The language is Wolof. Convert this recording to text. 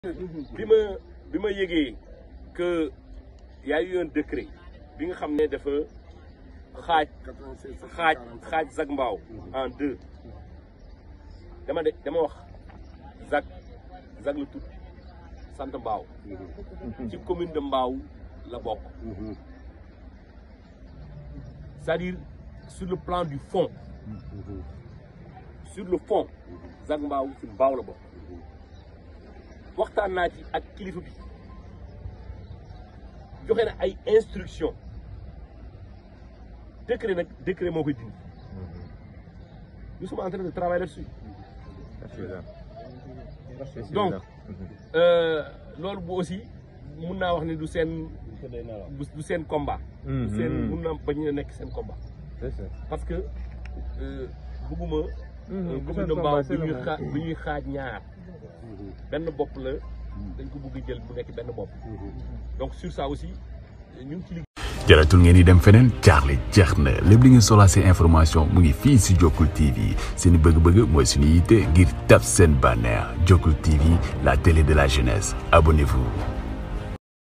bi ma bi ma yëgee que y a eu un décret bi nga xam ne dafa xaaj xaaj xaaj Zac Mbao en deux dama de dama wax Zac Zac la tudd sant Mbao ci commune de Mbao la bokk c'est-à-dire sur le plan du fond sur le fond Zac Mbao ci Mbao la bokk waxtaan naa ci ak kilifa bi joxe na ay instructions décret nag décret moo koy dindi nous sommes en train de travailler là-dessus donc loolu bu aussi mun naa wax ne du seen du seen combat du seen mun naa bañ a nekk seen combat parce que bëgguma commune de Mbao bi ñuy xaaj bi ñuy xaaj ñaar benn bopp la dañ ko bëgg jël bu nekk benn bopp donc sur ça aussi ñu ngi ci liggéey. jaratul ngeen di dem feneen jaaxle jeex na lépp li ngeen soxlaa seen information mu ngi fii si Jokkul TV seen bëgg-bëgg mooy suñu yitte ngir taf seen bànneex Jokkul TV la télé de la jeunesse abonnez-vous.